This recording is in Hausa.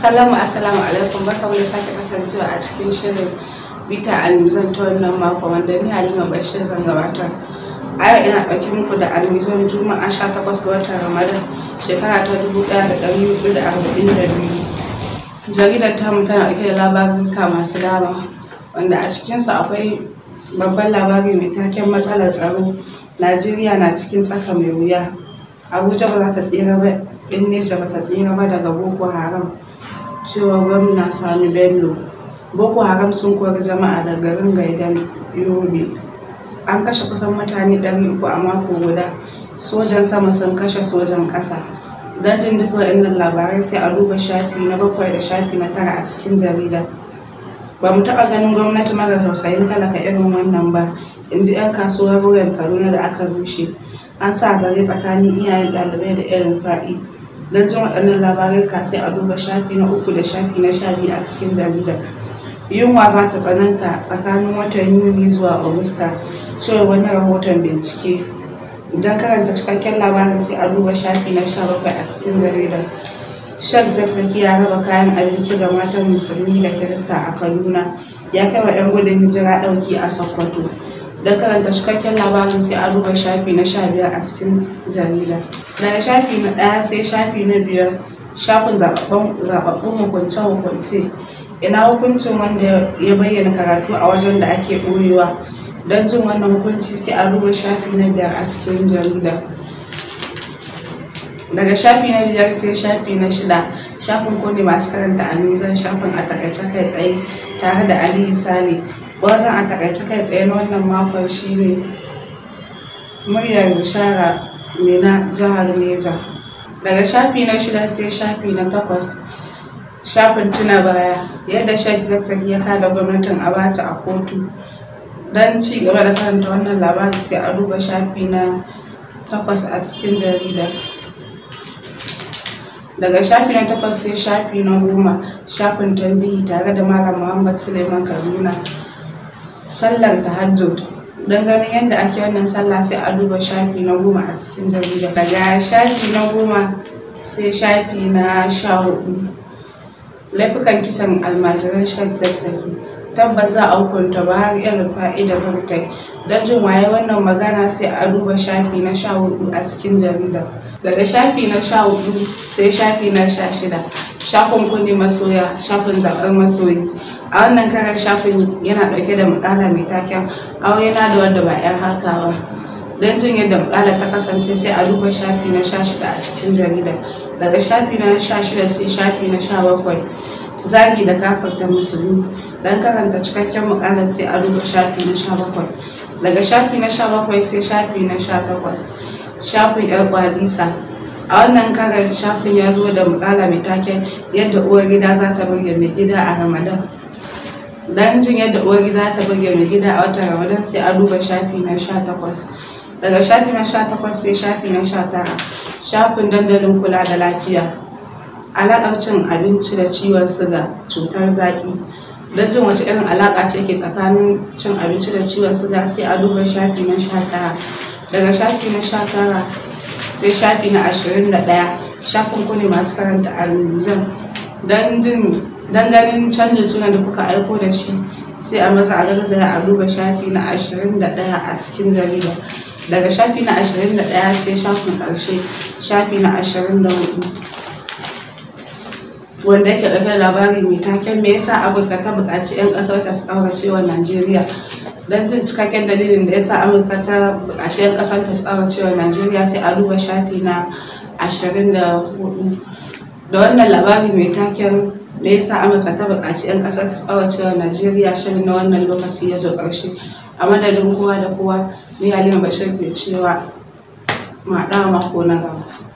Assalamu assalamu alaikum barkamu da sake kasancewa a cikin shirin bita almizan ta wannan mako wanda ni Halima Bashir zan gabatar. A yau ina ɗauke muku da almizan Juma'a 18 ga watan Ramadan shekara ta 1442. Jaridar tamu tana ɗauke da labaruka masu dama wanda a cikinsu akwai babban labari mai taken matsalar tsaro Najeriya na cikin tsaka mai wuya. Abuja ba za ta tsira ba, Neja ba ta tsira ba daga Boko Haram. cewa gwamna sani bello boko haram sun kori jama'a da garin gaidan yobe an kashe kusan mutane 300 a mako guda sojan sama sun kashe sojan ƙasa don jin duka waɗannan labarai sai a duba shafi na bakwai da shafi na tara a cikin jarida ba mu taɓa ganin gwamnati mara tausayin talaka irin wannan ba in ji 'yan kasuwar royal kaduna da aka rushe an sa zare tsakanin iyayen ɗalibai da irin faɗi don jin waɗannan labarai ka sai a duba shafi na uku da shafi na sha biyu a cikin jaridar yunwa za ta tsananta tsakanin watan yuni zuwa agusta cewa wani rahoton bincike don karanta cikakken labarin sai a duba shafi na sha bakwai a cikin jaridar shek zakzaki ya raba kayan abinci ga matan musulmi da kirista a kaduna ya kai wa 'yan gudun hijira ɗauki a sokoto don karanta cikakken labarin sai a duba shafi na sha biyar a cikin jarida daga shafi na ɗaya sai shafi na biyar shafin zababbun hukunce-hukunce ina hukuncin wanda ya bayyana karatu a wajen da ake ɓoyewa don jin wannan hukunci sai a duba shafi na biyar a cikin jarida daga shafi na biyar sai shafi na shida shafin kone masu karanta almizan shafin a takaice kai tsaye tare da aliyu sale wazan a takaice kai tsaye na wannan makon shine muryar bishara mina jihar neja daga shafi na shida sai shafi na takwas shafin tuna baya yadda shek zakzak ya kada gwamnatin abata a kotu don ci gaba da karanta wannan labari sai a duba shafi na takwas a cikin jarida daga shafi na takwas sai shafi na goma shafin tambihi tare da malam muhammad suleiman kaduna sallar tahajjud don ganin yadda ake wannan sallah sai a duba shafi na goma a cikin jarida daga shafi na goma sai shafi na sha hudu laifukan kisan almajiran shan zazzaki tabbas za a hukunta ba har yan rufa'i da burtai don jin waye wannan magana sai a duba shafi na sha hudu a cikin jarida daga shafi na sha hudu sai shafi na sha shida shafin kuni masoya shafin zaɓar masoyi a wannan karar shafin yana ɗauke da mukala mai taken aure na da wanda ba 'yan hakawa don jin yadda mukala ta kasance sai a duba shafi na sha shida a cikin jaridar daga shafi na sha shida sai shafi na sha bakwai zagi da kafarta musulmi don karanta cikakken mukalar sai a duba shafi na sha bakwai daga shafi na sha bakwai sai shafi na sha takwas shafin yar kwalisa a wannan karar shafin ya zo da mukala mai taken yadda uwar gida za ta burge mai gida a ramadan don jin yadda uwar gida ta burge mai gida a watan ramadan sai a duba shafi na sha takwas daga shafi na sha takwas sai shafi na sha tara shafin dandalin kula da lafiya alaƙar cin abinci da ciwon siga cutar zaƙi don jin wace irin alaƙa ce ke tsakanin cin abinci da ciwon siga sai a duba shafi na sha tara daga shafi na sha tara sai shafi na ashirin da ɗaya shafin ku ne masu karanta almizan don jin don ganin canjin sunan da kuka aiko da shi sai a maza a garzaya a duba shafi na 21 a cikin jarida daga shafi na 21 sai shafin karshe shafi na 24 wanda yake ɗauke da labari mai taken me yasa amurka ta buƙaci 'yan ƙasar ta su ƙaurace wa najeriya don jin cikakken dalilin da yasa amurka ta buƙaci 'yan ƙasar ta su ƙaurace wa najeriya sai a duba shafi na 24 da wannan labari mai taken me yasa amurka ta buƙaci 'yan ƙasar ta tsawa cewa najeriya shirin na wannan lokaci ya zo ƙarshe a madadin kowa da kowa ni halima bashir ke cewa ma mako na gaba